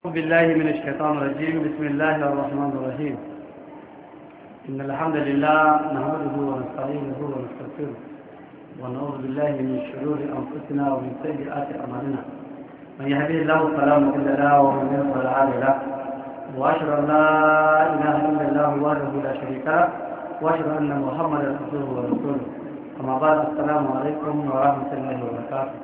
بالله من الشيطان الرجيم بسم الله الرحمن الرحيم إن الحمد لله نحمده ونستعينه ونستغفره ونعوذ بالله من شرور أنفسنا ومن سيئات أعمالنا من يهديه الله فلا مضل له ومن يضلل فلا هادي له وأشهد أن لا إله إلا الله وحده لا شريك له وأشهد أن محمدا عبده ورسوله أما بعد السلام عليكم ورحمة الله وبركاته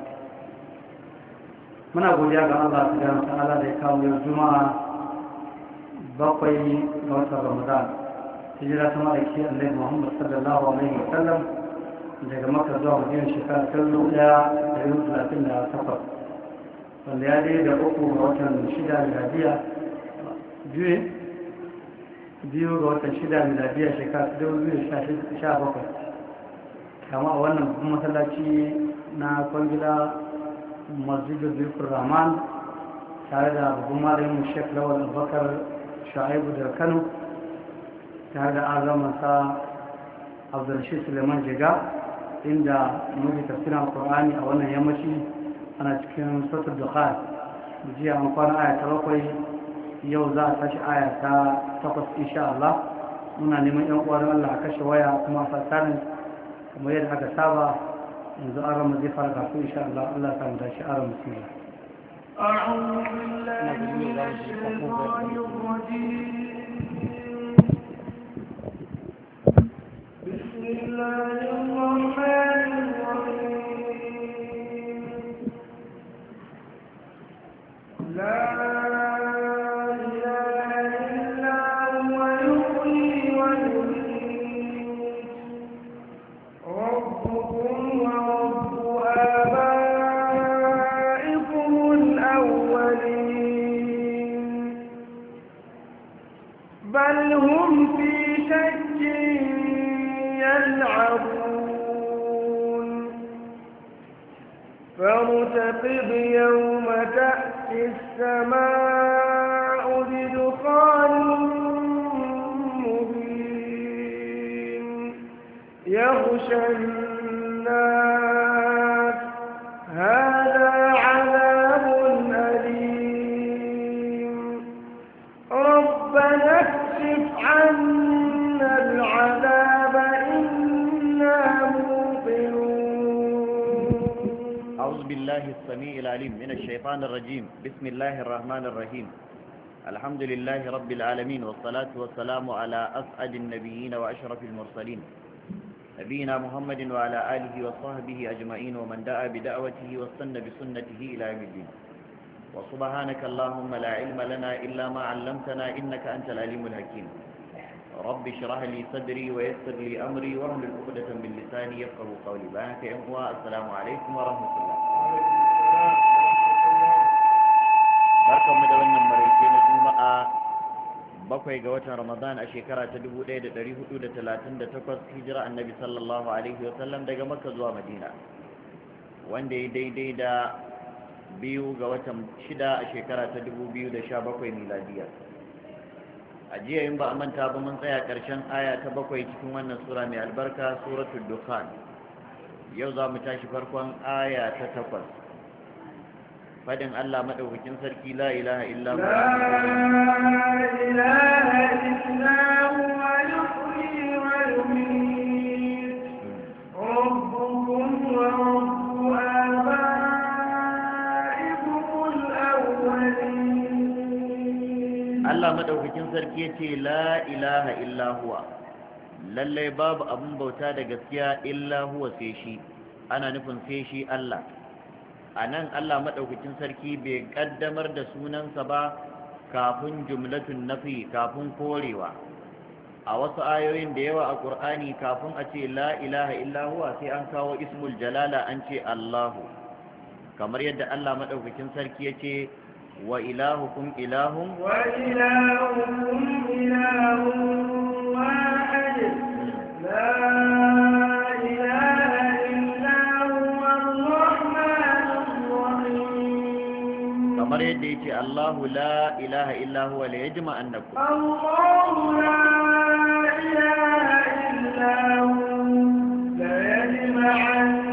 muna godiya ga Allah subhanahu wa ta'ala da ya kawo yau juma'a bakwai ga watan Ramadan hijira ta ma'aiki Annabi Muhammad sallallahu alaihi wa sallam daga Makka zuwa Madina shekara ta dubu ɗaya da yau talatin da takwas wanda ya dai da uku ga watan shida miladiya biyu biyu ga watan shida miladiya shekara ta dubu biyu da sha bakwai kama a wannan babban masallaci na kwangila masjidul zirkul rahman tare da babban malamin shek lawal abubakar sha'ibu da kano tare da azamansa abdulrashid suleiman jiga inda muke tafsirin qur'ani a wannan yammaci ana cikin sautar dukhan jiya an kwana aya ta bakwai yau za a tashi aya ta takwas insha Allah muna neman yan uwar Allah a kashe waya kuma a fasarin kamar yadda aka saba yanzu an rama zai fara kafin insha Allah Allah ta mu dashi an rama sila أعوذ بالله من الشيطان الرجيم بسم الله الرحمن الرحيم لا إله إلا هو يحيي ويميت ربكم ورب آبائكم الأولين بل هم في شك يلعبون فارتقب يوم تأتي السماء بدخان مبين يغشى الناس هذا عذاب أليم ربنا اكشف عنا العذاب إنا موقنون أعوذ بالله السميع العليم من الشيطان الرجيم بسم الله الرحمن الرحيم الحمد لله رب العالمين والصلاة والسلام على أسعد النبيين وأشرف المرسلين نبينا محمد وعلى آله وصحبه أجمعين ومن دعا بدعوته واستنى بسنته إلى يوم الدين وسبحانك اللهم لا علم لنا إلا ما علمتنا إنك أنت العليم الحكيم رب اشرح لي صدري ويسر لي أمري واحلل عقدة من لساني يفقه قولي بارك يا أخوة السلام عليكم ورحمة الله barkan mu da wannan maraice na juma'a bakwai ga watan ramadan a shekara ta 1438 hijira annabi sallallahu alaihi wasallam daga makka zuwa madina wanda ya daidai da biyu ga watan shida a shekara ta 2017 miladiya a jiya in ba a manta ba mun tsaya ƙarshen aya ta bakwai cikin wannan sura mai albarka suratul dukhan yau za mu tashi farkon aya ta takwas fadin Allah madaukakin sarki la ilaha illa hu لا إله إلا هو يحيي ويميت ربكم ورب آبائكم الأولين Allah madaukakin sarki yace la ilaha illa huwa lallai babu abun bauta da gaskiya illa huwa sai shi ana nufin sai shi Allah a nan Allah maɗaukacin sarki bai ƙaddamar da sunansa ba kafin jumlatun nafi kafin korewa a wasu ayoyin da yawa a ƙur'ani kafin a ce la ilaha illa huwa sai an kawo ismul jalala an ce Allahu kamar yadda Allah maɗaukacin sarki ya ce wa ilahukum ilahun وإلهكم إله واحد لا إله إلا هو الرحمن الرحيم kamar yadda ya ce Allahu la ilaha illa huwa la yajma annakum الله لا إله إلا هو ليجمعنكم